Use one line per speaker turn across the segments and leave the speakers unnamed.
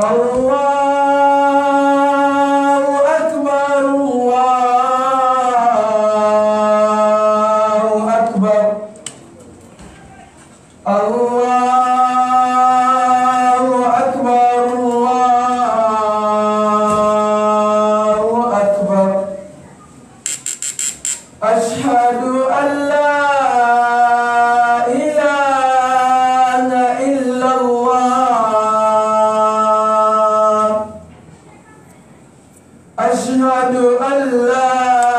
الله أكبر الله أكبر الله أكبر الله أكبر أشهد أن لا إله إلا الله أشهد أن لا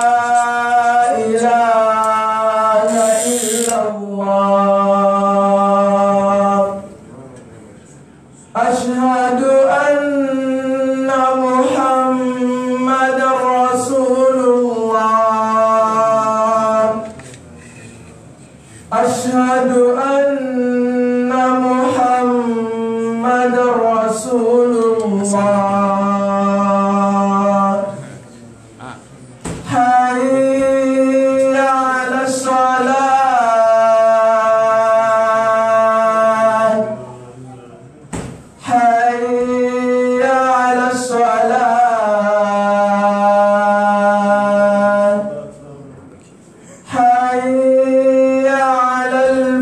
إله إلا الله أشهد أن محمد رسول الله أشهد أن محمد رسول الله حي على الصلاة حي على الصلاة حي على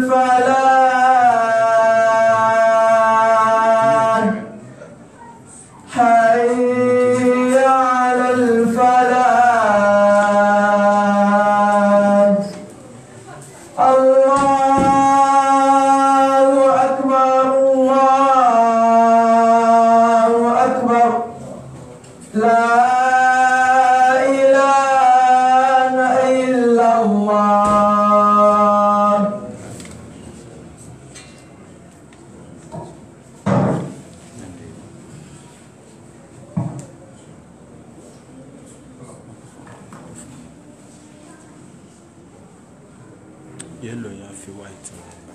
الفلاح حي على الفلاح الله أكبر الله أكبر لا إله إلا الله
yellow ya fi white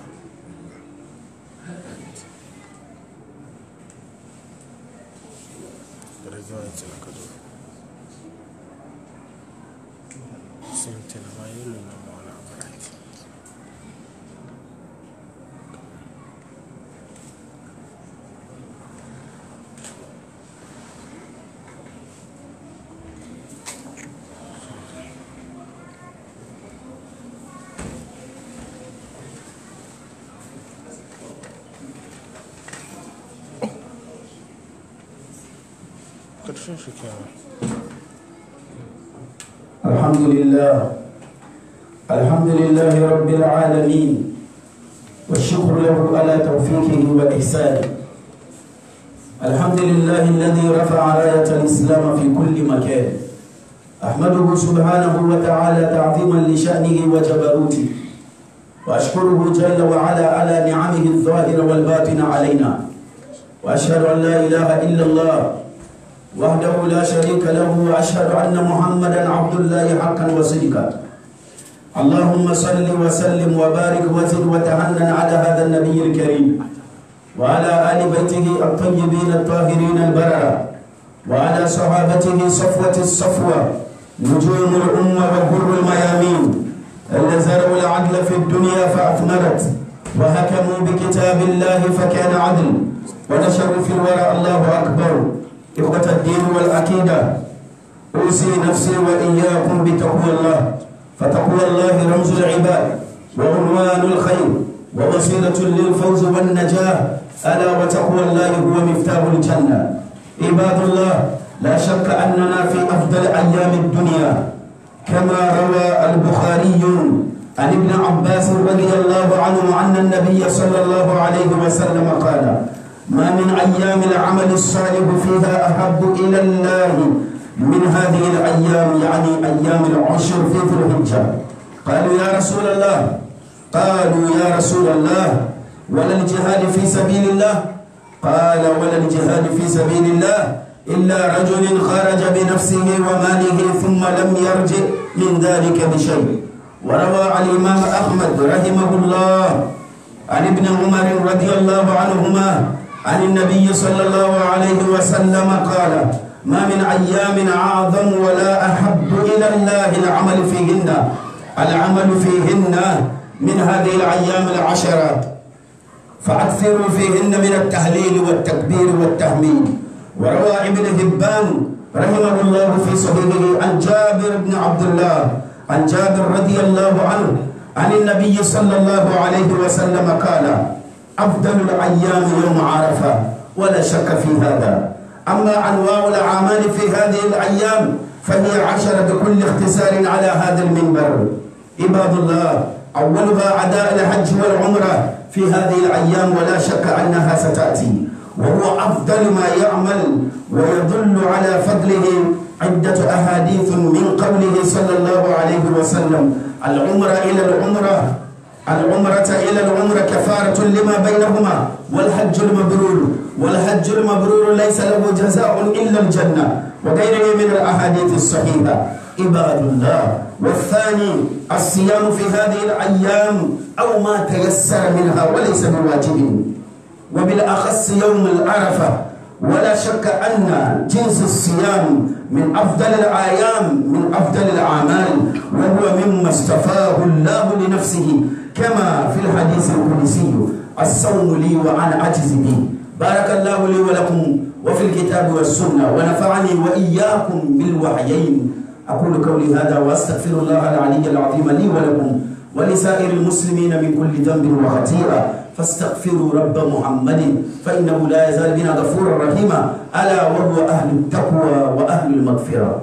Rage white na ka zo. Same thing, amma yellow na ma wani abu right. Ƙarshen shi kenan.
الحمد لله الحمد لله رب العالمين والشكر له على توفيقه وإحسانه الحمد لله الذي رفع راية الإسلام في كل مكان أحمده سبحانه وتعالى تعظيما لشأنه وجبروته وأشكره جل وعلا على نعمه الظاهرة والباطنة علينا وأشهد أن لا إله إلا الله وحده لا شريك له واشهد ان محمدا عبد الله حقا وصدقا اللهم صل وسلم وبارك وزد وتهنن على هذا النبي الكريم وعلى ال بيته الطيبين الطاهرين البرره وعلى صحابته صفوه الصفوه نجوم الامه وغر الميامين الذين زرعوا العدل في الدنيا فاثمرت وحكموا بكتاب الله فكان عدل ونشروا في الورى الله اكبر إخوة الدين والعقيدة أوصي نفسي وإياكم بتقوى الله فتقوى الله رمز العباد وعنوان الخير ووسيلة للفوز والنجاة ألا وتقوى الله هو مفتاح الجنة عباد الله لا شك أننا في أفضل أيام الدنيا كما روى البخاري عن ابن عباس رضي الله عنه أن النبي صلى الله عليه وسلم قال ما من أيام العمل الصالح فيها أحب إلى الله من هذه الأيام يعني أيام العشر في ذي الحجة قالوا يا رسول الله قالوا يا رسول الله ولا الجهاد في سبيل الله قال ولا الجهاد في سبيل الله إلا رجل خرج بنفسه وماله ثم لم يرجع من ذلك بشيء وروى الإمام أحمد رحمه الله عن ابن عمر رضي الله عنهما عن النبي صلى الله عليه وسلم قال ما من أيام أعظم ولا أحب إلى الله العمل فيهن العمل فيهن من هذه الأيام العشرة فأكثروا فيهن من التهليل والتكبير والتحميد وروى ابن هبان رحمه الله في صحيحه عن جابر بن عبد الله عن جابر رضي الله عنه عن النبي صلى الله عليه وسلم قال أفضل الأيام يوم عرفة ولا شك في هذا أما أنواع الأعمال في هذه الأيام فهي عشرة بكل اختصار على هذا المنبر عباد الله أولها أداء الحج والعمرة في هذه الأيام ولا شك أنها ستأتي وهو أفضل ما يعمل ويدل على فضله عدة أحاديث من قوله صلى الله عليه وسلم العمرة إلى العمرة العمرة إلى العمرة كفارة لما بينهما والحج المبرور والحج المبرور ليس له جزاء إلا الجنة وغيره من الأحاديث الصحيحة عباد الله والثاني الصيام في هذه الأيام أو ما تيسر منها وليس بواجب وبالأخص يوم العرفة ولا شك أن جنس الصيام من أفضل الأيام من أفضل الأعمال وهو مما اصطفاه الله لنفسه كما في الحديث القدسي الصوم لي وأنا أجز به بارك الله لي ولكم وفي الكتاب والسنة ونفعني وإياكم بالوحيين أقول قولي هذا وأستغفر الله العلي العظيم لي ولكم ولسائر المسلمين من كل ذنب وخطيئة فاستغفروا رب محمد فإنه لا يزال بنا غفورا رحيما ألا وهو أهل التقوى وأهل المغفرة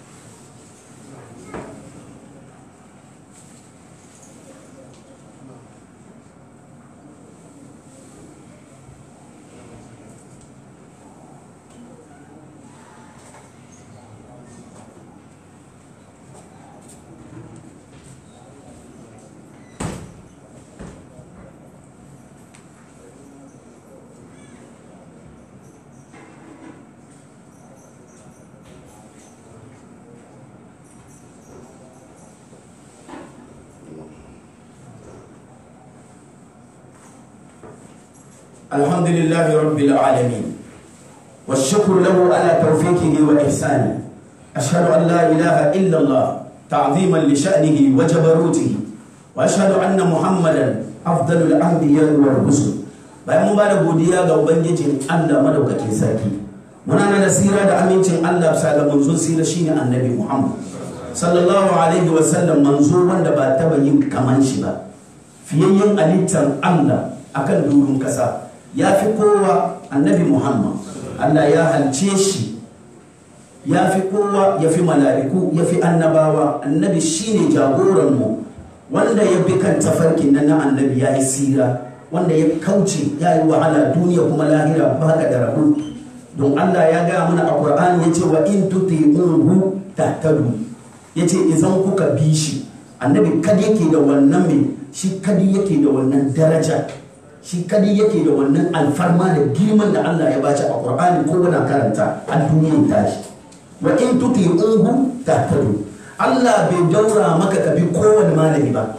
الحمد لله رب العالمين والشكر له على توفيقه وإحسانه أشهد أن لا إله إلا الله تعظيما لشأنه وجبروته وأشهد أن محمدا أفضل الأنبياء والرسل bayan mun bada godiya ga ubangijin Allah madaukakin sarki muna na nasira da amincin Allah bisa ga manzon sira shine annabi Muhammad sallallahu alaihi wa sallam manzo wanda ba taba yin kaman shi ba fiyayyen alittar Allah akan durin kasa ya fi kowa annabi Muhammad Allah ya halce shi ya fi kowa ya fi mala'iku ya fi annabawa annabi shine jagoranmu wanda ya bi kan tafarkin nan na annabi ya yi sira wanda ya kauce ya yi wahala duniya kuma lahira ba ka da rabu don Allah ya gaya mana a Qur'ani ya ce wa in tuti'uhu tahtadu ya ce idan kuka bi shi annabi kadi yake da wannan mai shi kadi yake da wannan daraja shi kadi yake da wannan alfarma da girman da Allah ya baci a Qur'ani ko wani karanta a duniyar tashi wa in tuti'uhu tahtadu Allah bai daura maka ka bi kowane malami ba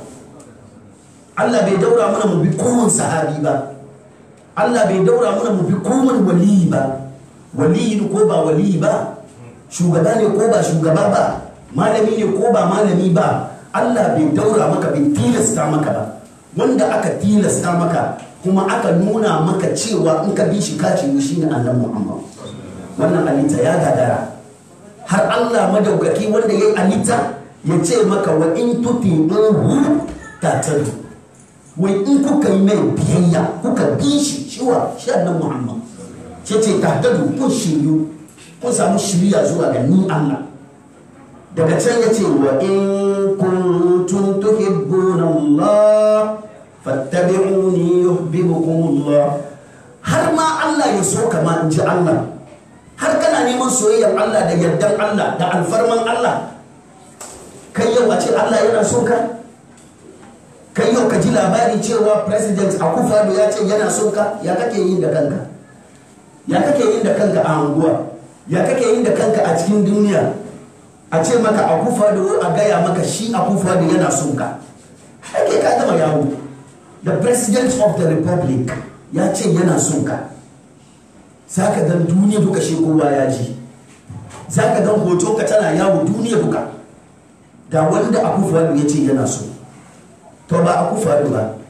Allah bai daura mana mu bi kowane sahabi ba Allah bai daura mana mu bi kowane waliyi ba waliyi ko ba waliyi ba shugaba ne ko ba shugaba ba malami ne ko ba malami ba Allah bai daura maka bai tilasta maka ba wanda aka tilasta maka kuma aka nuna maka cewa in ka bi shi ka ce shi ne Allah Muhammad wannan alita ya gadara har Allah madaukaki wanda ya yi alita ya ce maka wa in tuti'uhu tatadu wai in kuka yi mai biyayya kuka bi shi shiwa shi annan muhammad ce ce tahtadu kun shiryu kun samu shiriya zuwa ga ni allah daga can ya ce wa in kuntum tuhibbuna allah fattabi'uni yuhibbukum allah har ma allah ya so kama in ji allah har kana neman soyayyar allah da yardan allah da alfarman allah kai yau a ce allah yana so ka kai yau ka ji labari cewa president akufado ya ce yana son ka ya kake yin da kanka ya kake yin da kanka a anguwa ya kake yin da kanka a cikin duniya a ce maka akufado a gaya maka shi akufado yana son ka ake ka gama yawo the president of the republic ya ce yana son ka za ka gan duniya duka shi kowa ya ji za ka gan hoton ka tana yawo duniya duka da wanda akufado ya ce yana so to ba a kufa ba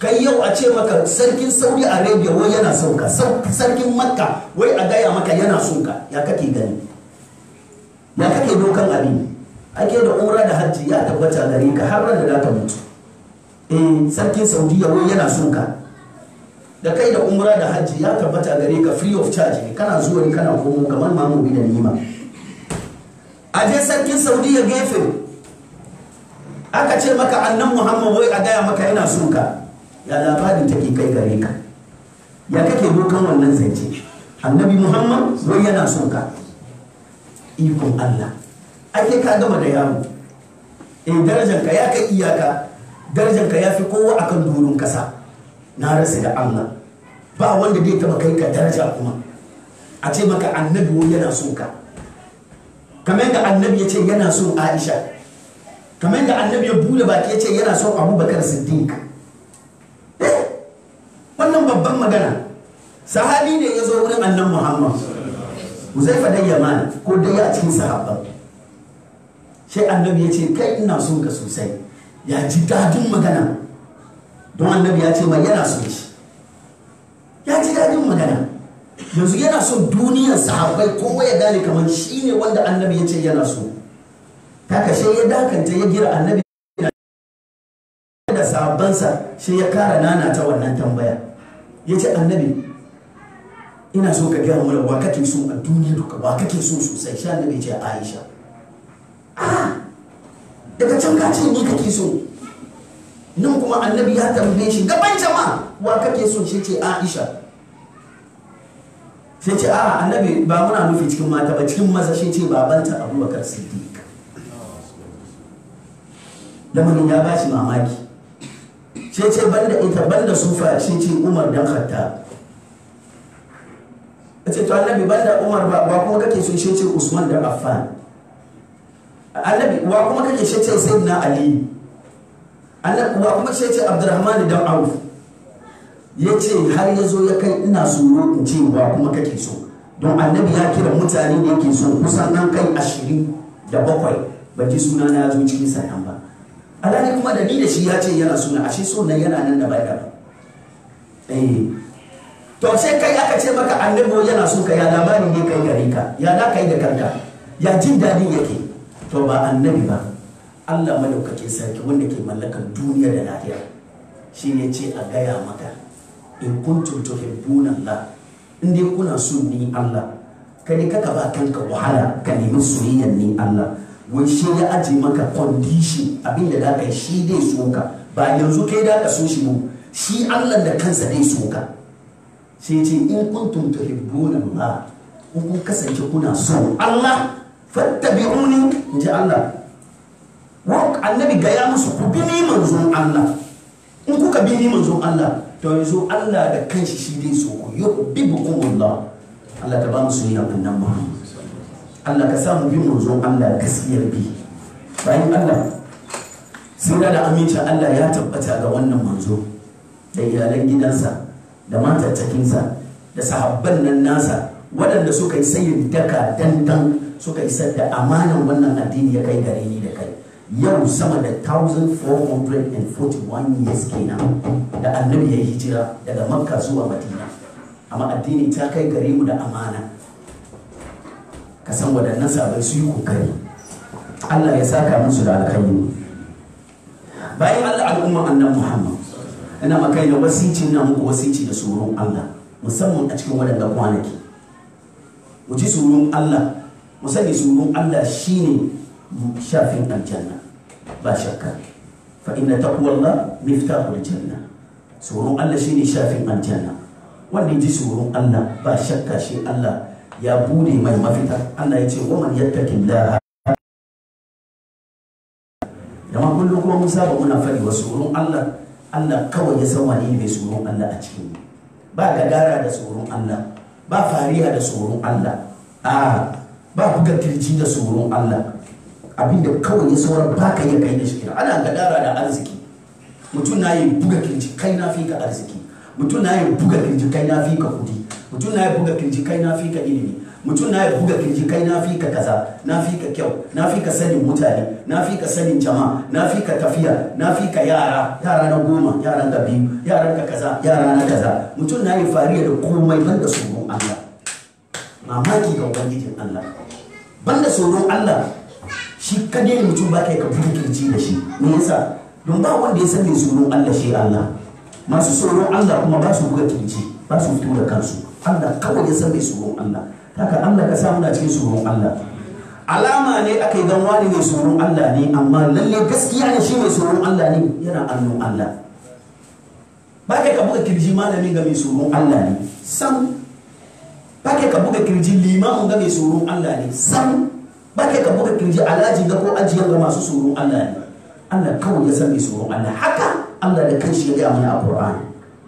kai yau a ce maka sarkin saudi arabia wai yana son ka sar- sarkin makka wai a gaya maka yana son ka ya kake gani ya kake dokan abin ake da umra da hajji ya tabbata gare ka har ran da za ka mutu eh sarkin saudiya wai yana son ka da kai da umra da hajji ya tabbata gare ka free of charge ne kana zuwa ne kana komo kamar mamu bi da nima a je sarkin saudiya gefe aka ce maka annan muhammad wai a gaya maka yana son ka ya labarin take kai gare ka ya kake dokan wannan zance annabi muhammad wai yana son ka ikon allah ake ka gama da yaro eh darajanka ya kai iyaka darajanka ya fi kowa akan doron kasa na rasa da allah ba wanda zai taba kai ka daraja kuma a ce maka annabi wai yana son ka kamar yadda annabi ya ce yana son aisha kamar yadda annabi ya bude baki ya ce yana son abubakar siddiq Eh, wannan babban magana sahabi ne ya zo wurin annan muhammad huzaifa dan yaman ko dai a cikin sahabban sai annabi ya ce kai ina son ka sosai ya ji dadin magana don annabi ya ce mai yana son shi ya ji dadin magana yanzu yana son duniyar sahabbai kowa ya gane kamar shi ne wanda annabi ya ce yana so ta kashe ya dakanta ya gira annabi da sahabbansa shi ya kara nana ta wannan tambaya ya ce annabi ina so ka gaya mana wa kake so a duniya duka wa kake so sosai shi annabi ya ce aisha ah daga can ka ce ni kake so nan kuma annabi ya tambaye shi gaban jama'a wa kake so shi ce aisha sai ce a annabi ba muna nufi cikin mata ba cikin maza shi ce babanta abubakar siddiq lamarin ya ba shi mamaki sai ce banda ita banda sufa shi ce umar dan khatta ce to annabi banda umar ba ba kuma kake so shi ce usman dan affan annabi wa kuma kake shi ce sayyidina ali annabi wa kuma shi ce abdurrahman dan auf ya ce har ya zo ya kai ina tsoro in ce wa kuma kake so don annabi ya kira mutane da yake so kusan nan kai ashirin da bakwai ba ji suna na ya zo cikin sannan ba alhali kuma da ni da shi ya ce yana suna ashe so nan yana nan da bai da eh to sai kai aka ce maka annabi yana so ka ya labari ne kai gare ka ya da kai da kanka ya jin dadin yake to ba annabi ba Allah madaukakin sarki wanda ke mallakan duniya da lahira shi ne ce a gaya maka in kuntum tuhibbuna Allah in dai kuna so ni Allah kai kaka ba kanka wahala ka nemi soyayyar ni Allah wai shi ya aje maka condition abinda da kai shi dai so ka ba yanzu kai da ka so shi mu shi Allah da kansa dai so ka sai ce in kuntum tuhibbuna Allah in kun kasance kuna so Allah fattabi'uni inji Allah wa annabi gaya musu ku bi ni manzon Allah in kuka bi ni manzon Allah to yanzu Allah da kanshi shi dai so ku yuhibbukum Allah Allah ta ba mu soyayya annan Muhammad Allah ka sa mu bi manzon Allah gaskiyar bi bayan Allah sira da amincin Allah ya tabbata ga wannan manzo da iyalan gidansa da matattakinsa da sahabban nan nasa waɗanda suka yi sayin daka dandan suka isar da amanan wannan addini ya kai gare ni da kai yau sama da 1441 years kenan da annabi ya hijira daga makka zuwa madina amma addini ta kai gare mu da amana ka san waɗannan sabai su yi kokari allah ya saka musu da alkhairi bayan allah al'umma annan muhammad ina makai da wasici na muku wasici da tsoron allah musamman a cikin waɗanda kwanaki mu ji tsoron allah mu sani tsoron allah shine shafin aljanna ba shakka fa inna taqwallah miftahul janna tsoron Allah shine shafin aljanna wanda ji tsoron Allah ba shakka shi Allah ya bude mai mafita Allah ya ce wa man yattaqillaha dama kullum kuma mun saba muna fari wa tsoron Allah Allah kawai ya san wani mai tsoron Allah a cikin ba gadara da tsoron Allah ba fariya da tsoron Allah a ba buga kirji da tsoron Allah abinda kawai ya sauran baka iya kai da shi ana gadara da arziki mutum na yi buga kirji kai na fi ka arziki mutum na yi buga kirji kai na fi ka kudi mutum na yi buga kirji kai na fi ka ilimi mutum na ya buga kirji kai na fi ka kaza na fi ka kyau na fi ka sanin mutane na fi ka sanin jama'a na fi ka tafiya na fi ka yara yara na goma yaran ka biyu yaran ka kaza yara na kaza mutum na yi fariya da komai banda tsoron Allah mamaki ga ubangijin Allah banda tsoron Allah shi kadai ne mutum ba kai ka buga kirji da shi me yasa don ba wanda ya san mai tsoron Allah shi Allah masu tsoron Allah kuma ba su buga kirji ba su fito da kansu Allah kawai ya san mai tsoron Allah haka Allah ka samu na cikin tsoron Allah alama ne aka yi gan wani mai tsoron Allah ne amma lalle gaskiya ne shi mai tsoron Allah ne yana annun Allah ba kai ka buga kirji malami ga mai tsoron Allah ne sam ba kai ka buga kirji limamin ga mai tsoron Allah ne sam ba kai ka buga kirji alhaji ga ko ajiyar ga masu tsoron Allah ne Allah kawai ya san mai tsoron Allah haka Allah da kanshi ya gaya mana a Qur'ani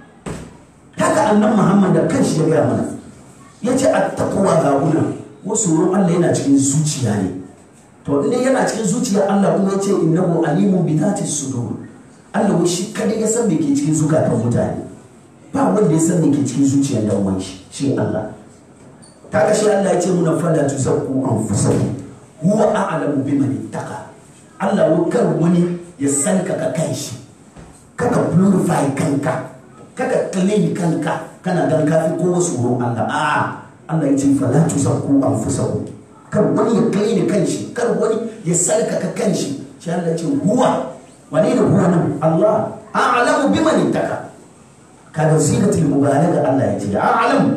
haka annan Muhammad da kanshi ya gaya mana ya ce a takowa gaguna wasu tsoron Allah yana cikin zuciya ne to inda yana cikin zuciya Allah kuma ya ce innahu alimun bi dhati sudur Allah wai shi kadai ya san me ke cikin zukatan mutane ba wanda ya san me ke cikin zuciyar dan wani shi shi Allah kaga shi Allah ya ce muna fala tuzakku anfusakum huwa a'lamu biman ittaqa Allah wai kar wani ya san ka ka kai shi kaka glorify kanka kaka claim kanka kana gan kafi ko wasu tsoron Allah a'a Allah ya ce fala tuzakku anfusakum kar wani ya kai ni kanshi kar wani ya sarkaka kanshi shi Allah ya ce huwa wane ne huwa nan Allah a'lamu biman ittaka kaga zinatul mubalaga Allah ya ce a'lamu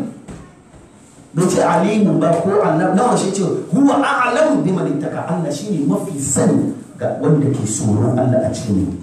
bai ce alimun ba ko Allah nawa shi ce huwa a'lamu biman ittaka Allah shine mafi sani ga wanda ke tsoron Allah a cikin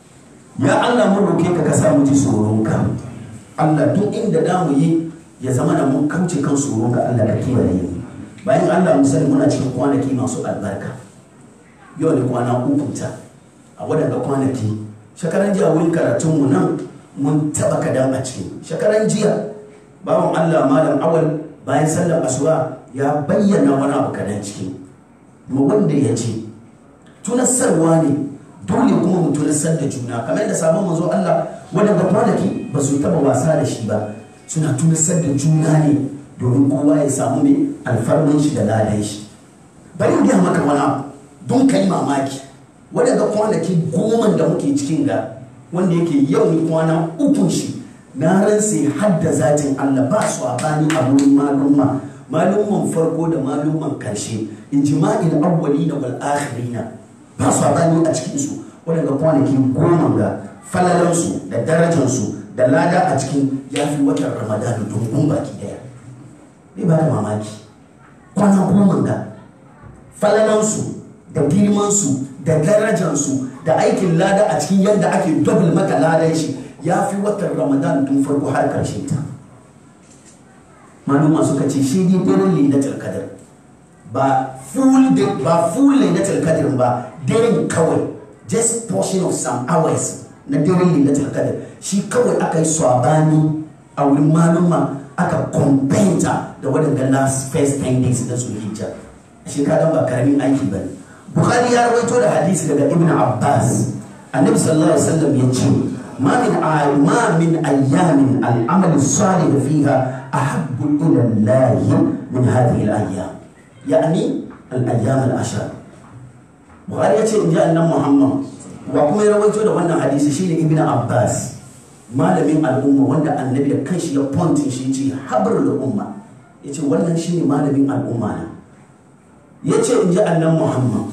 ya Allah mun roke ka ka sa mu ji tsoron ka Allah duk inda da mu yi ya zama da mun kauce kan tsoron ka Allah ka kiyaye mu bayan Allah mu sani muna cikin kwanaki masu albarka yau da kwana uku ta a wadanda kwanaki shekaran jiya wurin karatun mu nan mun taba kadan a ciki shekaran jiya bawan Allah malam awal bayan sallar asuba ya bayyana wani abu kadan ciki mu wanda ya ce tunasarwa ne dole kuma mu tunasar da juna kamar da sabon manzo Allah wadanda kwanaki ba su taba wasa da shi ba suna tunasar da juna ne domin kowa ya samu mai alfarman shi da ladan shi bari in gaya maka wani abu don kai mamaki wadanda kwanaki goma da muke cikin ga wanda yake yau ni kwana ukun shi na ransa hadda zatin Allah ba su a bani a wurin malumma malumman farko da malumman karshe ijma'il awwalina wal akhirina ba su a bani a cikin su wadanda kwanaki goma ga falalansu da darajansu da lada a cikin ya fi watan ramadanu dungun baki daya bai ba da mamaki kwana goma ga falalansu da girmansu da darajansu da aikin lada a cikin yadda ake double maka ladan shi ya fi watan ramadan tun farko har karshe ta maluma suka ce shi ne daren lailatul qadr ba full day ba full lailatul qadr ba daren kawai just portion of some hours na daren lailatul qadr shi kawai aka yi swabani a wurin maluma aka kompenta da waɗanda last first 10 days na zulhijja shi kaga ba karamin aiki ba bukhari ya rawaito da hadisi daga ibn abbas annabi sallallahu alaihi wasallam ya ce ma min ma min ayyamin al-amal salih fiha ahabbu ila allah min hadhihi al-ayyam yani al-ayyam al-ashar bukhari ya ce in ji annabi muhammad wa kuma ya rawaito da wannan hadisi shine ibn abbas malamin al'umma wanda annabi da kanshi ya pontin shi ce habar al'umma ya ce wannan shine malamin al'umma na ya ce in ji annan muhammad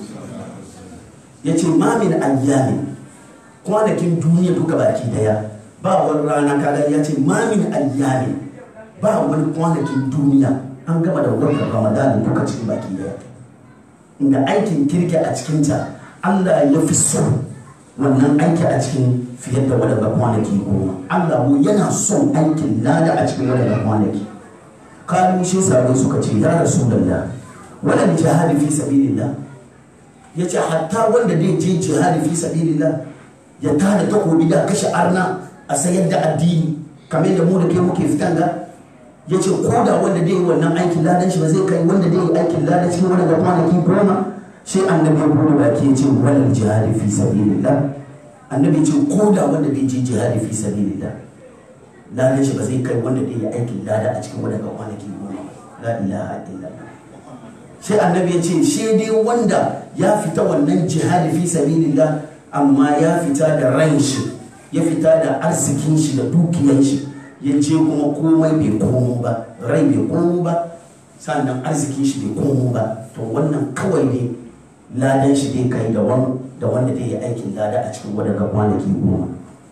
ya ce mamin ayyami kwanakin duniya duka baki daya ba wani rana kaga ya ce mamin ayyami ba wani kwanakin duniya an gama da watan ramadan duka cikin baki daya inda aikin kirki a cikinta allah ya fi so wannan aiki a cikin fiye da wadanda kwanaki goma Allah mu yana son aikin lada a cikin wadanda kwanaki kalu shi sabai suka ce ya rasulullah wala jihadi fi sabilillah yace hatta wanda zai je jihadi fi sabilillah ya tada takobi da kashe arna a sayar da addini kamar da mu da kai muke fitan ga yace ko da wanda zai yi wannan aikin ladan shi ba zai kai wanda zai yi aikin ladan cikin wadanda kwanaki goma sai annabi ya bude baki ya ce wala jihadi fi sabilillah annabi ce ko da wanda bai je jihadi fi sabilillah ladan shi ba zai kai wanda zai yi aikin lada a cikin wadanda kwanaki goma la ilaha illallah sai annabi ya ce shi dai wanda ya fita wannan jihadi fi sabilillah amma ya fita da ran shi ya fita da arzikin shi da dukiyan shi ya je kuma komai bai komo ba rai bai komo ba sannan arzikin shi bai komo ba to wannan kawai ne ladan shi dai kai da da wanda zai yi aikin lada a cikin wadanda kwanaki goma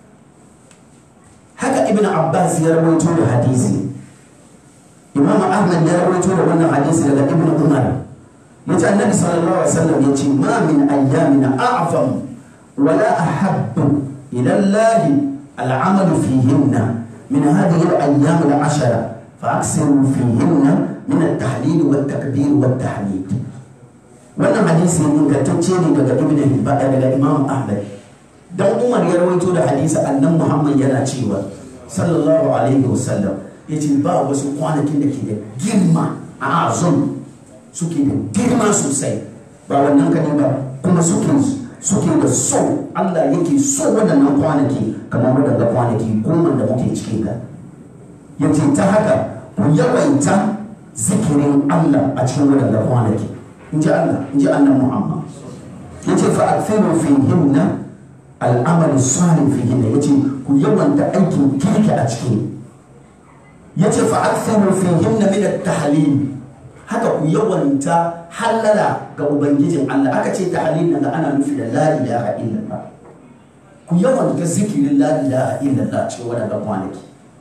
haka ibn abbas ya rawaito da hadisi imam ahmad ya rawaito da wannan hadisi daga ibn umar yace annabi sallallahu alaihi wasallam yace ma min ayyamin a'zam wala ahabbu ila allah al'amal fihinna min hadhihi al-ayyam al-ashara fa'aksiru fihinna min at-tahlil wat-takbir wat-tahmid wannan hadisi ingantacce ne daga ibn hibban daga imam ahmad dan umar ya rawaito da hadisi annan muhammad yana cewa sallallahu alaihi wasallam yace ba wasu kwanakin da ke da girma a azum suke da girma sosai ba wannan kane ba kuma suke suke da so Allah yake so waɗannan kwanaki kamar waɗanda kwanaki goma da muke cikin ka yace ta haka ku yawaita zikirin Allah a cikin waɗanda kwanaki in ji Allah in ji annan Muhammad yace fa akthiru fihinna al'amal salih fihinna yace ku yawanta aikin kirki a cikin yace fa akthiru fihinna min at-tahlil haka ku yawanta halala ga ubangijin Allah aka ce tahlil nan ana nufi da la ilaha illallah ku yawanta zikirin la ilaha illallah cikin waɗanda kwanaki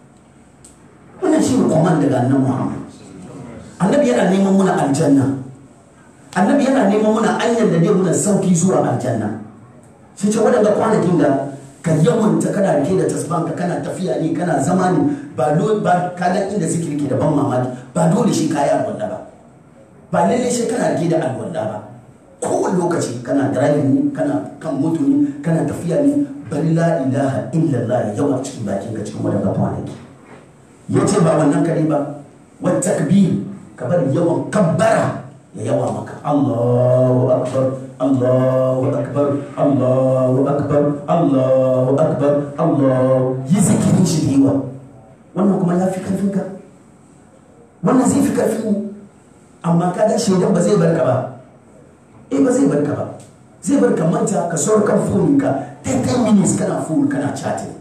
wannan shi ne kwaman daga annan Muhammad annabi yana neman muna aljanna annabi yana neman muna anyar da dai muna sauki zuwa aljanna sai ce waɗanda kwanakin da ka yawanta kana rike da tasbanka kana tafiya ne kana zama ne ba dole ba kalan inda zikiri ke da ban mamaki ba dole shi kaya alwala ba ba lalle shi kana rike da alwala ba kowane lokaci kana driving ne kana kan moto ne kana tafiya ne bari la ilaha illallah yawa cikin bakin ka cikin waɗanda kwanaki ya ce ba wannan kare ba wata takbir ka bari yawan kabbara ya yawa maka Allahu akbar Allahu akbar Allahu akbar Allahu akbar Allah yi zikirin shi da yawa wannan kuma ya fi karfin ka wannan zai fi karfin mu amma ka ga shaidan ba zai barka ba eh ba zai barka ba zai barka manta ka saurar kan fonin ka 10 minutes kana phone kana chatting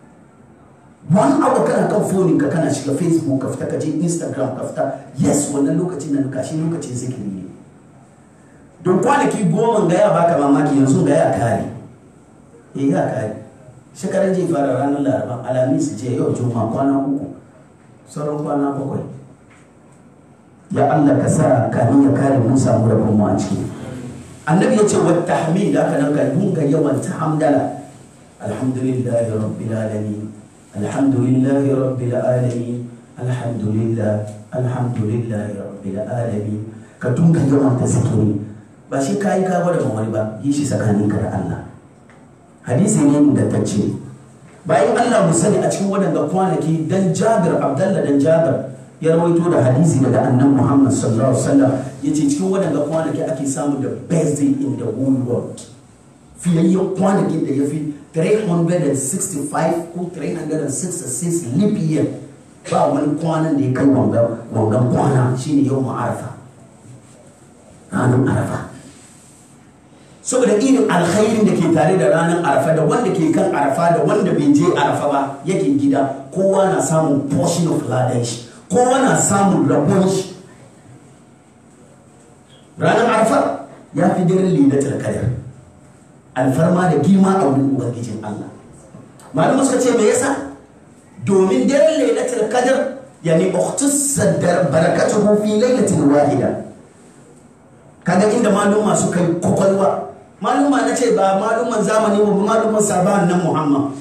one hour kana kan fonin ka kana shiga facebook ka fita ka je instagram ka fita yes wannan lokacin nan kashi lokacin zikiri ne don kwanaki goma ga ya baka mamaki yanzu ga ya kare eh ya kare shekaran je fara ranar laraba alamis je yau juma kwana uku sauran kwana bakwai ya allah ka sa kamin ya kare mun samu rabon mu a ciki annabi ya ce wa tahmid haka nan ka dunga yawan ta hamdala alhamdulillahi rabbil alamin الحمد لله رب العالمين الحمد لله الحمد لله رب العالمين ka dunga yawan ta zikiri ba shi kayi ka gwada wani ba yi shi tsakanin ka da Allah hadisi ne ingantacce bayan Allah mu sani a cikin waɗanda kwanaki dan Jabir Abdullah dan Jabir ya rawaito da hadisi daga annan Muhammad sallallahu alaihi wasallam yace cikin waɗanda kwanaki ake samu the best day in the whole world fiyayyen kwanakin da ya fi 365 ko 366 leap year ba wani kwanan da ya kai wangan kwana shine yau ma'arafa ranar arafa saboda irin alkhairin da ke tare da ranar arafa da wanda ke kan arafa da wanda bai je arafa ba yake gida kowa na samun portion of ladan shi kowa na samun rabon shi ranar arafa ya fi daren lidatul qadar alfarma da girma a wurin ubangijin Allah malama suka ce me yasa domin daren lailatul qadr yani ukhtussa barakatuhu fi lailatin wahida kaga inda maluma suka yi kokolwa maluma na ce ba maluman zamani ba maluman sabahan nan Muhammad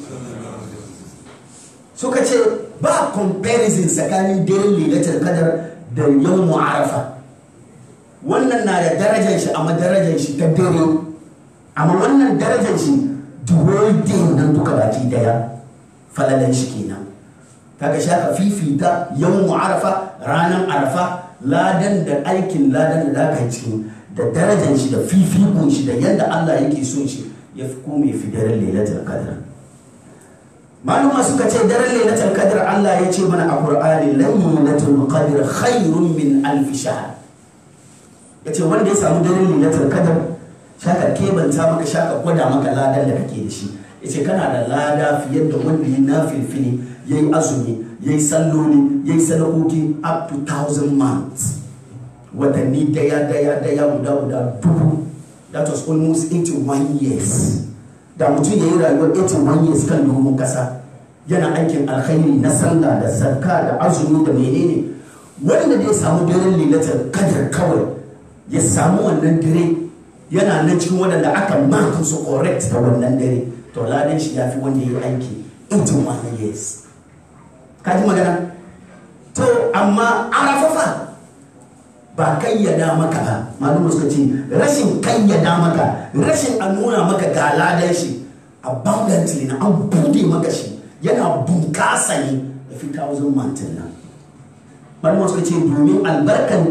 suka ce ba comparison tsakanin daren lailatul qadr da yawmu arafa wannan na da darajar shi amma darajar shi ta dare amma wannan darajar shi duwaidin nan duka baki daya falalan shi kenan kaga shaka fifita yawon arafa ranar arafa ladan da aikin ladan da zaka cikin da darajar shi da fifikun shi da yadda Allah yake son shi ya fi kome fi daren lailatul qadr maluma suka ce daren lailatul qadr Allah ya ce mana a Qur'ani lailatul qadr khairun min alf shahr yace wanda ya samu daren lailatul qadr shaka kebanta maka shaka gwada maka ladan da kake da shi yace kana da lada fiye da wanda ya nafilfili yayi azumi yayi salloli yayi sadakoki up to 1000 months watanni daya daya daya guda guda dubu that was almost 81 years da mutum ya yi rayuwar 81 years kan domin kasa yana aikin alkhairi na sallah da zakka da azumi da menene wanda da ya samu daren lilatar kadar kawai ya samu wannan dare yana nan cikin waɗanda aka maka su correct da wannan dare to ladan shi ya fi wanda ya yi aiki 81 years ka ji magana to amma arafafa ba kayyada maka ba malum suka ce rashin kayyada maka rashin a nuna maka ga ladan shi abundantly na an bude maka shi yana bunkasa ne da fi thousand mountain nan malum suka ce domin albarkan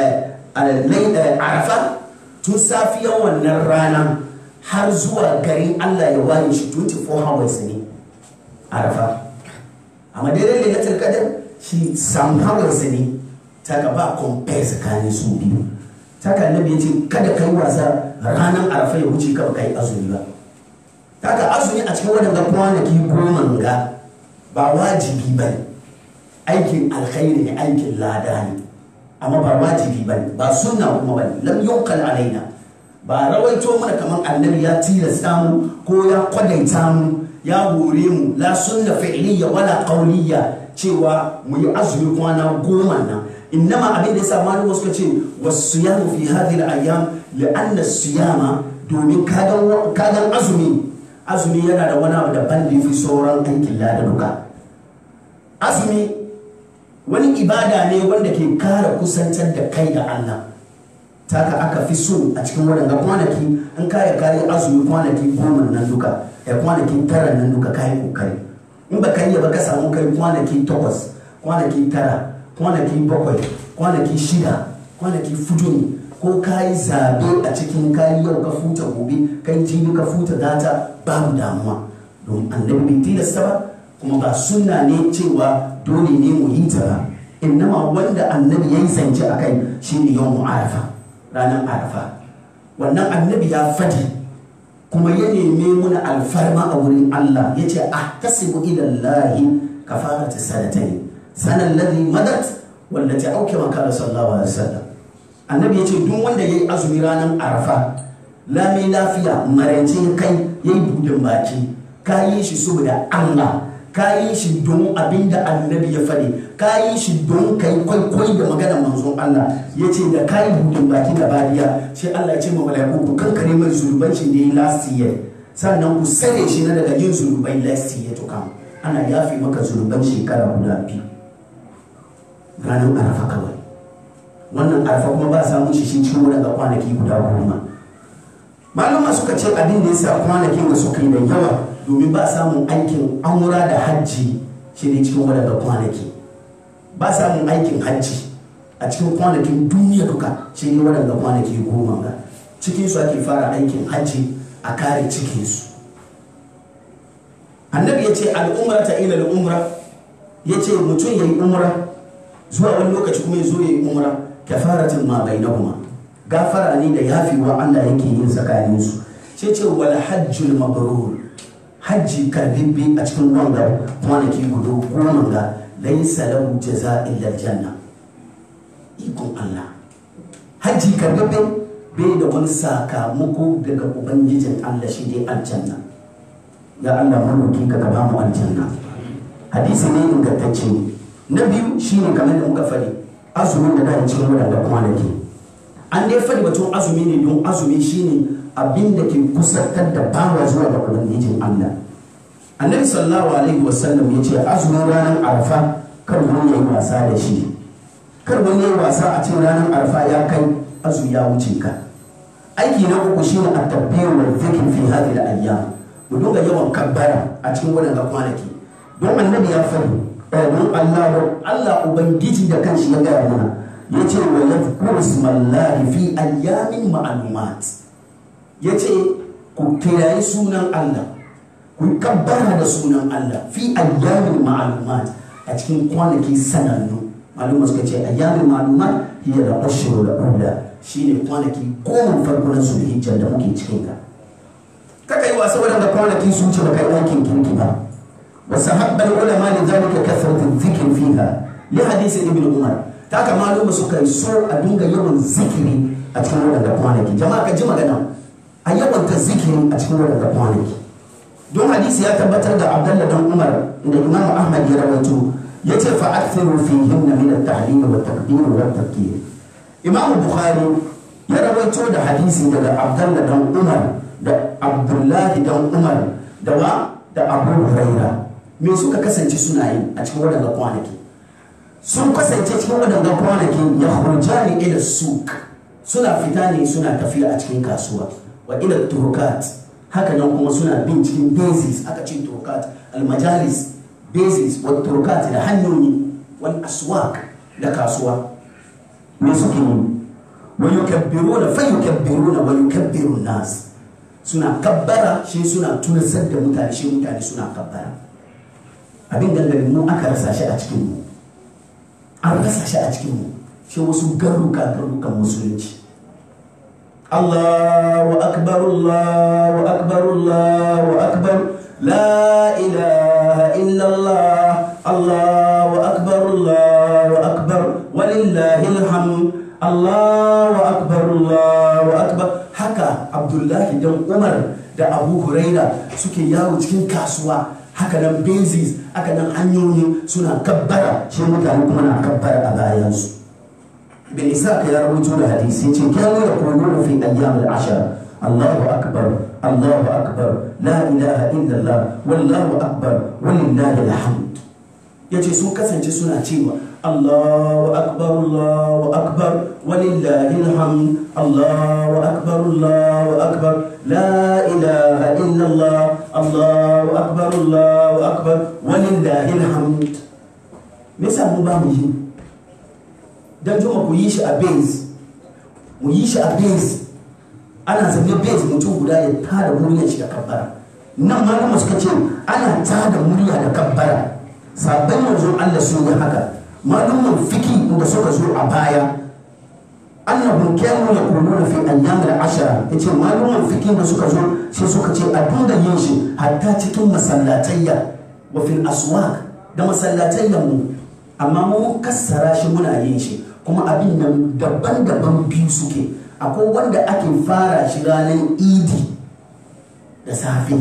arafa tun safiyan wannan rana har zuwa garin allah ya waye shi 24 hours ne arafa amma daidai lailatul qadar shi some hours ne ta ka ba compare tsakanin su biyu ta ka annabi ya ce kada ka yi wasa ranar arafa ya wuce ka ba ka yi azumi ba ta ka azumi a cikin waɗanda kwanaki goma ga ba wajibi ba ne aikin alkhairi ne aikin lada ne amma ba wajibi ba ne ba sunna kuma ba ne lam yunkal alaina ba rawaito mana kamar annabi ya tilasta mu ko ya kwadaita mu ya hore mu la sunna fi'liya wala qawliya cewa mu yi azumi kwana goma nan innama abin da ya sa malamu suka ce wasiyamu fi hadhihi al-ayyam li'anna siyama domin kagan azumi azumi yana da wani abu daban da yafi sauran aikin lada duka azumi wani ibada ne wanda ke kara kusantar da kai da Allah taka aka fi so a cikin waɗanda kwanaki an kaya kayi azumi kwanaki goma nan duka ya kwanaki tara nan duka kayi kokari in ba kai ba ka samu kai kwanaki takwas kwanaki tara kwanaki bakwai kwanaki shida kwanaki fudu ne ko ka yi zabe a cikin kayi yau ka futa gobe kai jibi ka futa data babu damuwa don annabi bai tilasta ba kuma ba sunna ne cewa dole ne mu yi ta ba innama wanda annabi ya yi zance a kai shine yau arafa ranar arafa wannan annabi ya fadi kuma ya neme muna alfarma a wurin Allah ya ce a tasibu ilallahi kafarata sanatai sanan ladhi madat wanda ta auke maka da sallallahu alaihi wasallam annabi ya ce duk wanda yayi azumi ranar arafa lami lafiya marance kai yayi budin baki ka yi shi saboda Allah ka yi shi don abin da annabi ya faɗi ka yi shi don kai kwaikwai da maganar manzon Allah ya ce da ka yi budin baki da bariya sai Allah ya ce ma mala'iku ku kankare mai zulubancin da ya yi last year sannan ku sare shi na daga yin zulubai last year to come ana yafi maka zuluban shekara guda biyu ranar arafa kawai wannan arafa kuma ba samun shi shi cikin wadanda kwanaki guda goma malama suka ce abin da ya sa kwanakin da suka yi da yawa domin ba samun aikin amura da hajji shi ne cikin wadanda kwanaki ba samun aikin hajji a cikin kwanakin duniya duka shi ne wadanda kwanaki goma ga cikinsu ake fara aikin hajji a kare cikinsu annabi ya ce al'umra ta ila al'umra ya ce mutum ya yi umra zuwa wani lokaci kuma ya zo ya yi umra kafaratin ma bai kuma gafara ne da yafewa Allah yake yin tsakaninsu sai ce wal hajjul mabrur hajji karbibbi a cikin wanga kwanaki guda goma ga laisa lahu jaza illa aljanna ikon Allah hajji karbibbi bai da wani sakamako daga ubangijin Allah shi dai aljanna ya Allah maroki ka ba mu aljanna hadisi ne ingantacce na biyu shine kamar da muka faɗi azumin da da cikin wadanda kwanaki an dai faɗi batun azumi ne don azumi shine abin da ke kusantar da bawa zuwa ga ubangijin Allah annabi sallallahu alaihi wasallam ya ce azumin ranar arfa kar wani ya yi wasa da shi kar wani ya yi wasa a cikin ranar arfa ya kai azu ya wuce ka aiki na uku shine at-tabbir wal dhikr fi hadhihi al-ayyam mu dinga yawan kabbara a cikin waɗanda kwanaki don annabi ya faɗi don Allah Allah ubangiji da kanshi ya gaya mana ya ce wa yadhkuru ismallahi fi ayyamin ma'lumat ya ce ku kirayi sunan Allah ku yi kabbara da sunan Allah fi ayyamin ma'lumat a cikin kwanaki sanannu maluma suka ce ayyamin ma'lumat hiya da ashhurul ula shine kwanaki goma farko na zulhijja da muke cikin ka kaka yi wasa wadanda kwanaki sun ce baka yi aikin kirki ba wasu haɓɓar ulama da zalika kasratin zikir fiha li hadisi ibn umar ta haka maluma suka yi so a dinga yawan zikiri a cikin wadanda kwanaki jama'a ka ji magana a yawanta zikiri a cikin wadanda kwanaki don hadisi ya tabbatar da abdallah dan umar da imam ahmad ya rawaito ya ce fa akthiru fihin min at-tahlil wa takbir wa takbir imam bukhari ya rawaito da hadisi daga abdallah dan umar da abdullahi dan umar da wa da abu huraira me suka kasance suna yi a cikin waɗanda kwanaki sun kasance cikin waɗanda kwanaki ya hurjani ila suk suna fita ne suna tafiya a cikin kasuwa wa ila turkat haka nan kuma suna bin cikin basis aka ce turkat almajalis basis wa turkat da hanyoyi wani aswak da kasuwa me suke yi wa yukabbiruna fa yukabbiruna wa yukabbiru nas suna kabbara shi suna tunasar da mutane shi mutane suna kabbara abin gangarin mu aka rasa shi a cikin mu an rasa shi a cikin mu shi wasu garuka garukan musulunci Allahu akbar Allahu akbar Allahu akbar la ilaha illallah Allahu akbar Allahu akbar walillahil hamd Allahu akbar Allahu akbar haka Abdullahi dan Umar da Abu Huraira suke yawo cikin kasuwa haka nan basis haka nan hanyoyi suna kabbara shi mutane kuma na kabbara a bayansu bin isa ya rawaito da hadisi ce kanu ya kullu fi ayyam al-ashar Allahu akbar Allahu akbar la ilaha illallah wallahu akbar walillahi alhamd yace sun kasance suna cewa Allahu akbar Allahu akbar walillahi alhamd Allahu akbar Allahu akbar la ilaha illallah Allahu akbar Allahu akbar walillahi alhamd me yasa mu ba mu yi dan juma ku yi shi a base mu yi shi a base ana zabe base mutum guda ya tada muryar shi da kabbara nan malama suka ce ana tada murya da kabbara sabon yanzu Allah sun yi haka malumin fiki da suka zo a baya annahum kanu yaquluna fi ayyam al-ashara yace malumin fiki da suka zo sai suka ce a dinga yin shi hatta cikin masallatayya wa fil aswaq da masallatayyan mu amma mu kassara shi muna yin shi kuma abin nan daban-daban biyu suke akwai wanda ake fara shi ranar idi da safe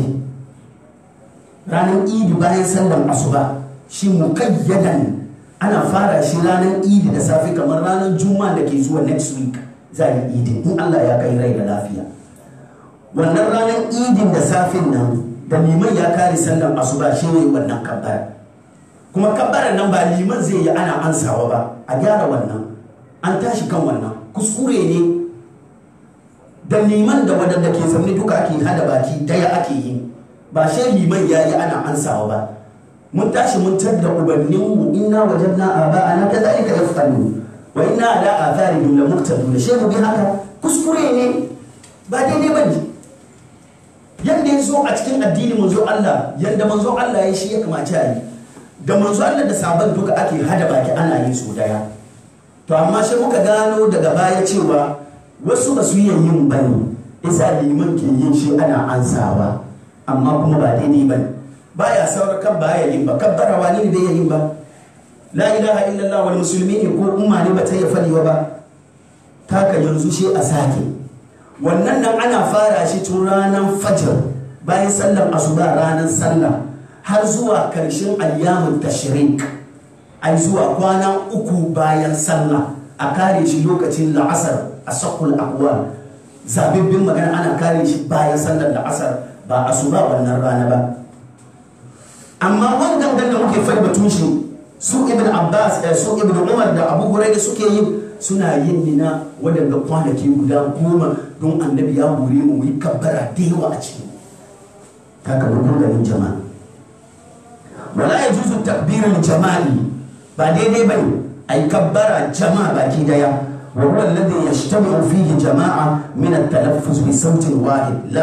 ranar idi bayan sallar asuba shi mukayyadan ana fara shi ranar idi da safe kamar ranar juma'a da ke zuwa next week za a yi idi in allah ya kai rai da lafiya wannan ranar idin da safin nan da liman ya kare sallar asuba shi ne wannan kabbara kuma kabbarar nan ba liman zai yi ana ansawa ba a gyara wannan an tashi kan wannan kuskure ne da liman da wadanda ke zaune duka ake hada baki daya ake yi ba shi liman ya yi ana ansawa ba mun tashi mun tadda ubanninmu inna wajadna aba'ana kadhalika yaf'alu wa inna ala atharihim la muqtadun shi mu bi haka kuskure ne ba daidai ba ne yanda ya zo a cikin addini manzo Allah yanda manzo Allah ya shi ya kamace a yi da manzo Allah da sabon duka ake hada baki ana yin su daya to amma sai muka gano daga baya cewa wasu ba su yin yin bane isa liman ke yin shi ana ansawa amma kuma ba daidai bane baya saurar kan baya yin ba kabbara wani ne bai yin ba la ilaha illallah wal musulmi ne ko umma ne ba ta yi falewa ba taka yanzu shi a sake wannan nan ana fara shi tun ranar fajr bayan sallar asuba ranar sallah har zuwa karshen ayyamun tashrik ai zuwa kwana uku bayan sallah a kare shi lokacin la'asar a sakul akwal zabibbin magana ana kare shi bayan sallar la'asar ba asuba wannan rana ba amma wannan da muke fai batun shi su ibn abbas su ibn umar da abu hurairah suke yi suna yin nina wadanda kwanaki guda goma don annabi ya hore mu yi kabbara da yawa a ciki haka babban garin jama'a wala ya juzu takbirin jamali ba daidai bane a yi kabbara jama'a baki daya wa huwa alladhi yajtami'u fihi jama'a min at-talaffuz bi sautin wahid la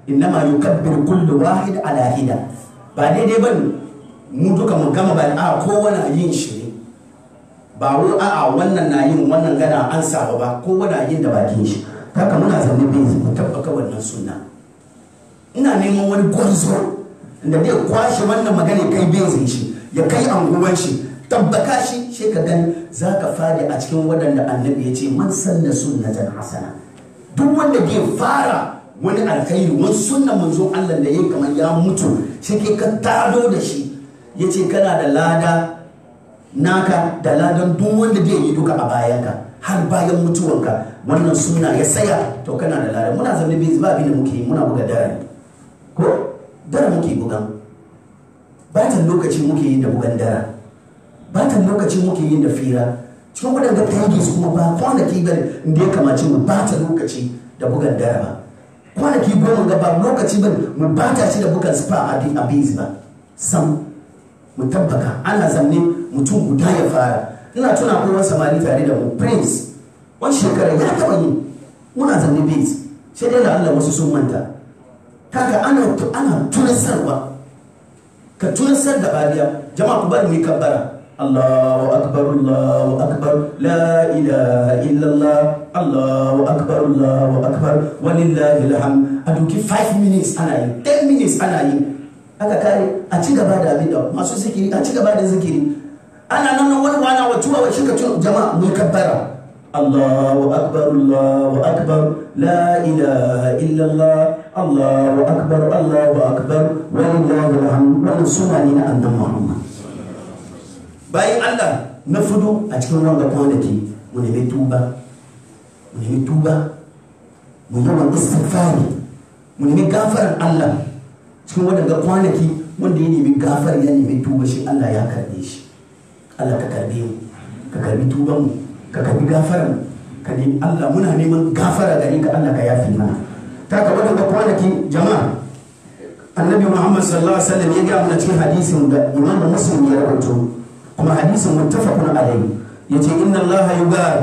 innama yukabbir kullu wahid ala hida ba daidai ba mu duka mu gama ba a kowane yin shi ne ba wai a'a wannan na yin wannan gana an saba ba kowane yin da bakin shi haka muna zaune bai mu tabbaka wannan sunna ina neman wani gwarzo da zai kwashe wannan magana kai bezin shi ya kai anguwan shi tabbaka shi shi ka gani za ka fadi a cikin waɗanda annabi ya ce man sanna sunnatan hasana duk wanda bai fara wani alkhairi wani sunnan manzo Allah da yayi kamar ya mutu shi ke ka tado da shi ya ce kana da lada naka da ladan duk wanda zai yi duka a bayanka har bayan mutuwanka wannan sunna ya saya to kana da lada muna zaune bai ba abin da muke yi muna buga dare ko dare muke bugan batan lokaci muke yi da bugan dare batan lokaci muke yi da fira cikin waɗanda tagis kuma ba kwanaki ba da ya kamace mu bata lokaci da bugan dare ba kwanaki goma ga ba lokaci ba mu bata shi da bugan spa a biz ba sam mu tabbaka ana zamne mutum guda ya fara ina tuna ko wani samari tare da mu prince wani shekara ya taba yi muna zamne biz sai dai da Allah wasu sun manta kaga ana ana tunasarwa ka tunasar da bariya jama'a ku bari mu yi kabbara Allahu akbar Allahu akbar la ilaha illallah Allahu akbar Allahu akbar walillahi alhamd a duki 5 minutes ana yi 10 minutes ana yi aka kare a ci gaba da abin da masu zikiri a ci gaba da zikiri ana nan wani wana wa tuwa wa shika jama'a mu kabbara Allahu akbar Allahu akbar la ilaha illallah Allahu akbar Allahu akbar walillahi alhamd wannan suna ne na annabi Muhammad bayan Allah na fudu a cikin wanga kwanaki mu nemi tuba mu nemi tuba mu yawan istighfari mu nemi gafaran Allah cikin waɗanda kwanaki wanda ya nemi gafar ya nemi tuba shi Allah ya karbe shi Allah ka karbe mu ka karbi tuban mu ka karbi gafaran ka nemi Allah muna neman gafara gare ka Allah ka yafi mana ta ka waɗanda kwanaki jama'a annabi Muhammad sallallahu alaihi wasallam ya ga mana cikin hadisin da Imam Muslim ya rawaito kuma hadisin muttafaqun alayhi yace inna Allah yugari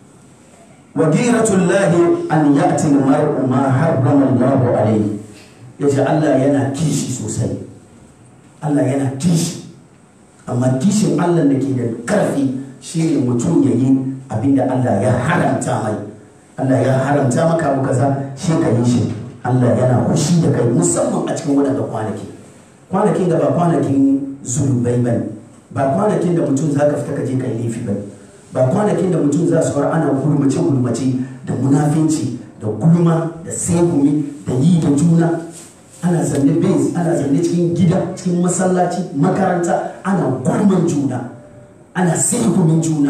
wa ghiratullahi an ya'ti al-mar'u ma harrama Allah alayhi ya ce Allah yana kishi sosai Allah yana kishi amma kishin Allah da ke da karfi shi ne mutum ya yi abinda Allah ya haramta mai Allah ya haramta maka abu kaza shi ka yi shi Allah yana kushi da kai musamman a cikin waɗanda kwanaki kwanakin da ba kwanakin zulubai ba ba kwanakin da mutum za ka fita ka je ka yi laifi ba ba kwanakin da mutum za su fara ana gulmace gulmace da munafinci da gulma da segumi da yi da juna ana zanne base ana zanne cikin gida cikin masallaci makaranta ana gulman juna ana segumin juna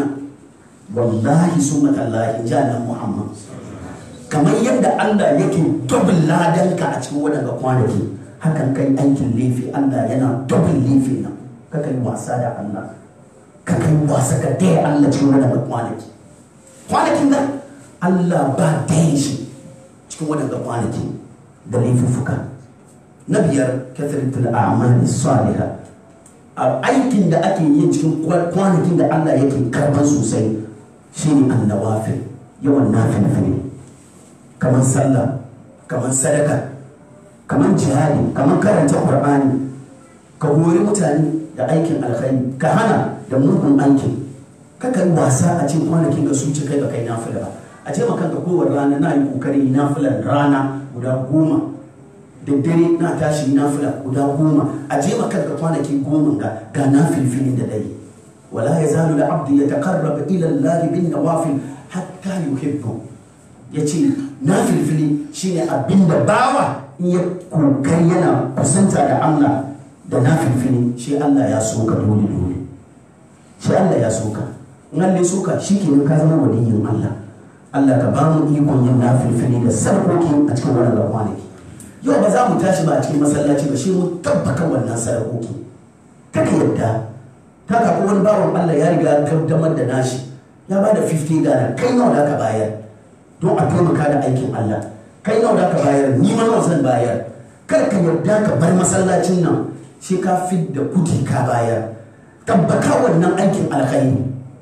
wallahi sun matallahi janan muhammad kamar yadda allah yake dubin ladanka a cikin waɗanda kwanaki hakan kai aikin laifi allah yana dubin laifi nan ka kai wasa da allah ka kai wasa ka daya allah cikin waɗanda kwanaki kwanakin nan allah ba daya shi cikin waɗanda kwanaki da laifuffuka na biyar kathratul a'mali salihah a aikin da ake yi cikin kwanakin da Allah yake karban sosai shine annawafil yawan nafilfili kamar sallah kamar sadaka kamar jihadi kamar karanta qur'ani ka hori mutane da aikin alkhairi ka hana da mugun aikin ka kai wasa a cikin kwanakin ka sun ci kai ba kai nafila ba a ce maka ka kowane rana na yi kokari nafilan rana guda goma da dare na tashi nafila guda goma a je maka ka kwanaki goma ga ga nafilfilin da dare wala yazalu al-abdu yataqarrab ila Allah bin nawafil hatta yuhibbu yace nafilfili shine abinda bawa in ya kokari yana kusanta da Allah da nafilfili shi Allah ya so ka dole dole shi Allah ya so ka in Allah ya so ka shikenan ka zama waliyin Allah Allah ka ba mu ikon yin nafilfili da sarkoki a cikin wannan kwanaki yau ba za mu tashi ba a cikin masallaci ba shi mu tabbaka wannan sadakoki kaka yadda ta ka wani bawan Allah ya riga kaddamar da nashi ya ba da 50 dana kai nawa da ka bayar don a taimaka da aikin Allah kai nawa da ka bayar ni ma nawa zan bayar kar ka yadda ka bar masallacin nan shi ka da kudi ka bayar tabbaka wannan aikin alkhairi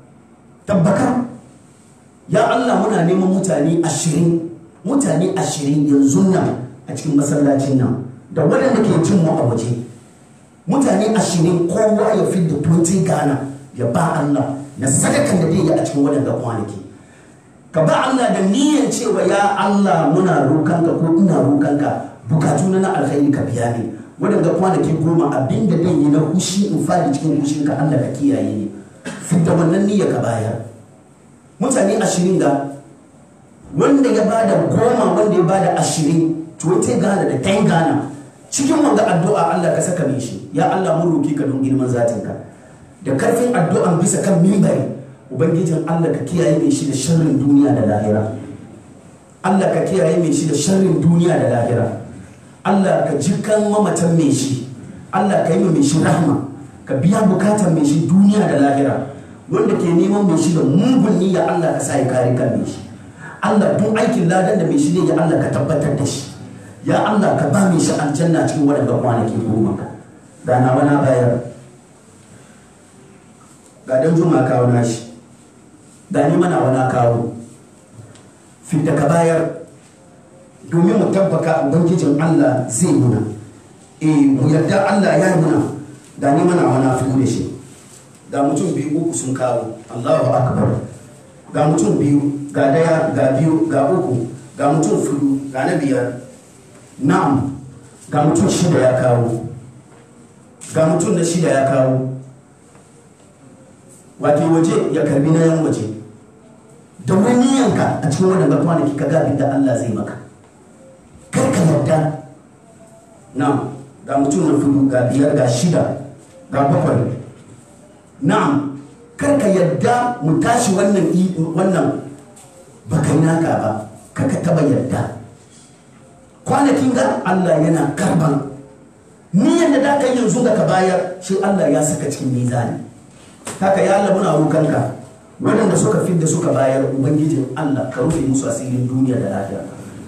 tabbaka ya Allah muna neman mutane ashirin mutane ashirin yanzu nan a cikin masallacin nan da waɗanda ke jin mu a waje mutane ashirin kowa ya fi da 20 gana ya ba Allah na sadakan da zai yi a cikin waɗanda kwanaki ka ba Allah da niyyar cewa ya Allah muna rokanka ko ina rokanka bukatu na alkhairi ka biya ni waɗanda kwanaki goma abin da zan yi na hushi in fadi cikin hushinka Allah ka kiyaye ni fidda wannan niyyar ka bayar mutane ashirin ga wanda ya bada goma wanda ya bada ashirin tuwate gana da ten gana cikin wanga addu'a Allah ka saka min shi ya Allah mun roki ka don girman zatinka da karfin addu'an bisa kan mimbari ubangijin Allah ka kiyaye mai shi da sharrin duniya da lahira Allah ka kiyaye mai shi da sharrin duniya da lahira Allah ka jikan mamatan mai shi Allah ka yi mai shi rahma ka biya bukatar mai shi duniya da lahira wanda ke neman mai shi da mugun niyya Allah ka sa ya kare kan mai shi Allah duk aikin ladan da mai shi ne ya Allah ka tabbatar da shi ya Allah ka ba mai shi aljanna cikin waɗanda kwanaki goma ka da na wani bayar ga dan juma kawo nashi da ni mana wani kawo fita ka bayar domin mu tabbaka ubangijin Allah zai muna eh mu yarda Allah ya yi muna da ni mana wani fito da shi ga mutum biyu uku sun kawo Allahu akbar ga mutum biyu ga daya ga biyu ga uku ga mutum fudu ga na biyar na'am ga mutum shida ya kawo ga mutum na shida ya kawo wato waje ya karbi na yan waje da wani yanka a cikin wadanda kwanaki ka gabi da Allah zai maka kar ka yarda na'am ga mutum na fudu ga biyar ga shida ga bakwai na'am kar ka yarda mu tashi wannan wannan ba kai naka ba kaka taba yarda kwanakin ga Allah yana karban niyyar da da ka yanzu da ka bayar shi Allah ya saka cikin mizani haka ya Allah muna roƙonka waɗanda suka fidda suka bayar ubangijin Allah ka rufe musu asirin duniya da lafiya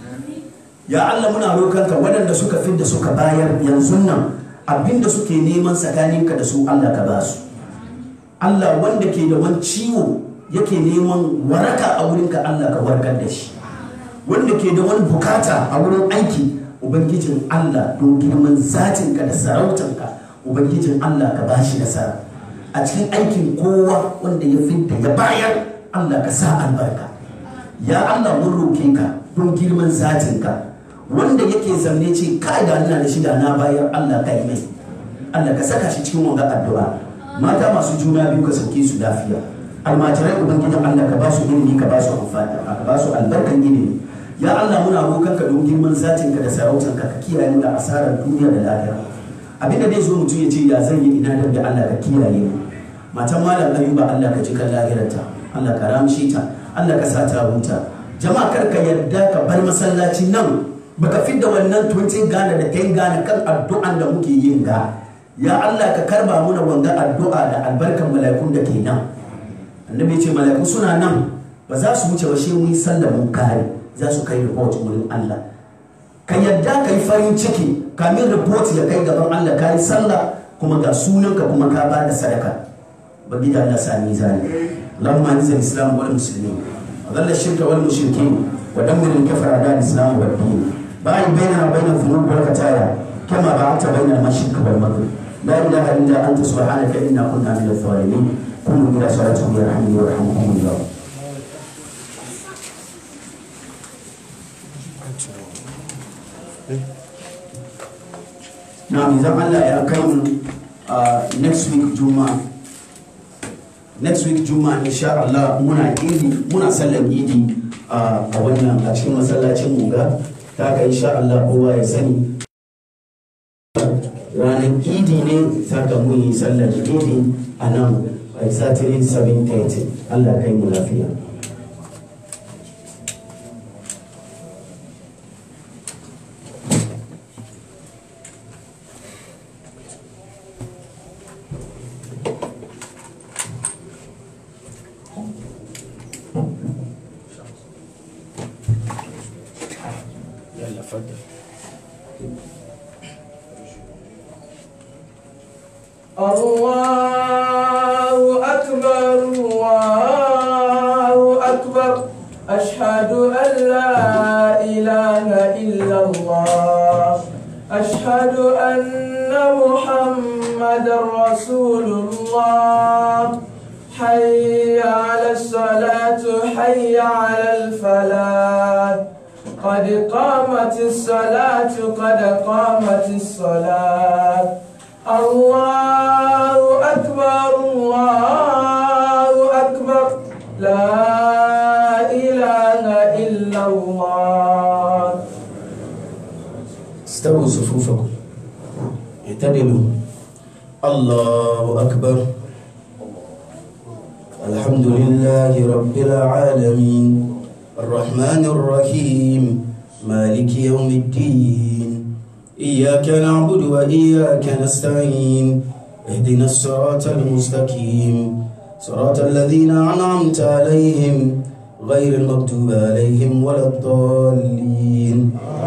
ya Allah muna roƙonka waɗanda suka fidda suka bayar yanzu nan abinda suke neman tsakaninka da su Allah ka ba su Allah wanda ke da wani ciwo yake neman waraka a wurinka Allah ka warkar da shi wanda ke da wani bukata a wurin aiki ubangijin Allah don girman zatinka da sarautanka ubangijin Allah ka ba shi nasara a cikin aikin kowa wanda ya fidda ya bayar Allah ka sa albarka ya Allah mun roke ka don girman zatinka wanda yake zamne ce kai da ina da shi da na bayar Allah ka yi mai Allah ka saka shi cikin wanga addu'a mata masu juna biyu ka sauke su lafiya almajirai ubangijin Allah ka ba su ilimi ka ba su amfani ka ba su albarkan ilimi ya Allah muna roƙon ka don girman zatin ka da sarautar ka ka kiyaye mu da asarar duniya da lahira abinda dai zo mutum ya ce ya zan yi ina da Allah ka kiyaye mu matan malam ayuba Allah ka ji kan lahirarta Allah ka ramshe ta Allah ka sa ta huta jama'a kar ka yarda ka bar masallaci nan baka fidda wannan 20 gana da 10 gana kan addu'an da muke yin ga ya Allah ka karba muna wanga addu'a da albarkan mala'ikun da ke nan annabi ce mala'iku suna nan ba za su wuce ba shi mun sallar mun kare za su kai report wurin Allah ka yadda ka yi farin ciki kamin report ya kai gaban Allah ka yi sallah kuma ga sunanka kuma ka ba da sadaka bagi da Allah sami zani Allahumma anzil islam wal muslimin wa dhalla shirka wal mushrikin wa dammir al kafara da islam wal din ba'i bainana wa bainal dhunub wal khataya kama ba'adta bainal mashriq wal maghrib la ilaha illa anta subhanaka inna kunna minadh dhalimin قوموا إلى صلاتكم يرحمني ويرحمكم الله Na'am idan Allah ya kai mu next week Juma'a next week Juma'a insha Allah muna idi muna sallar idi a wannan a cikin masallacin mu ga ta ka insha Allah kowa ya sani ranar idi ne ta ka mun yi sallar idi a nan a saturday 7:30 Allah kai mu lafiya
يلا فضل
الله أكبر الله أكبر أشهد أن لا إله إلا الله أشهد أن محمد رسول الله حي على الصلاة حي على الفلاح قد قامت الصلاة قد قامت الصلاة الله أكبر الله أكبر لا إله إلا الله
استووا صفوفكم اعتدلوا الله أكبر الحمد لله رب العالمين الرحمن الرحيم مالك يوم الدين إياك نعبد وإياك نستعين اهدنا الصراط المستقيم صراط الذين أنعمت عليهم غير المغضوب عليهم ولا الضالين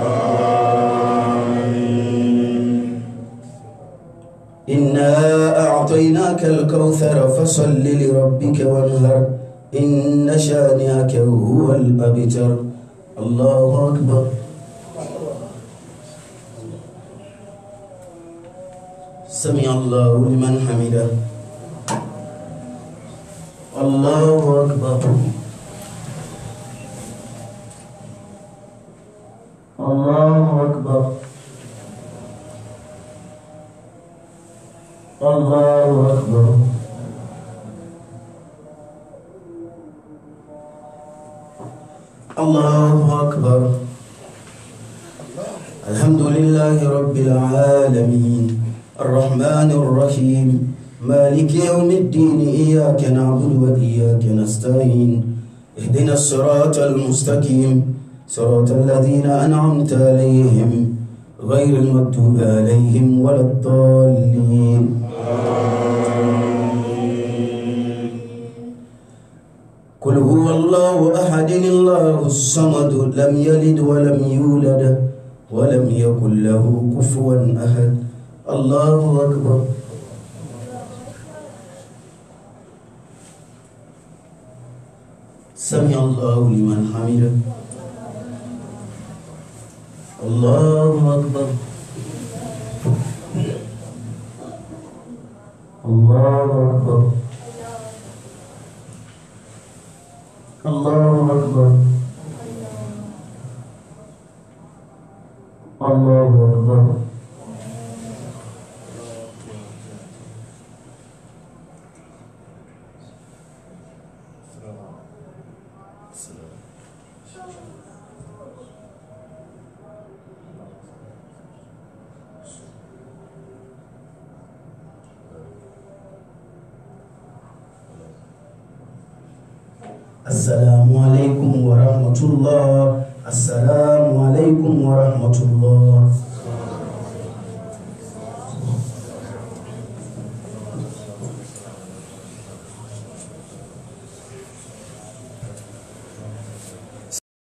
إنا أعطيناك الكوثر فصل لربك وانهر إن شانئك هو الأبتر الله أكبر سمع الله لمن حمده الله أكبر الله أكبر الله أكبر الله أكبر الحمد لله رب العالمين الرحمن الرحيم مالك يوم الدين إياك نعبد وإياك نستعين اهدنا الصراط المستقيم صراط الذين أنعمت عليهم غير المكتوب عليهم ولا الضالين قل هو الله أحد الله الصمد لم يلد ولم يولد ولم يكن له كفوا أحد الله أكبر سمع الله لمن حمده الله أكبر الله أكبر الله أكبر الله أكبر السلام عليكم ورحمة الله السلام عليكم ورحمة الله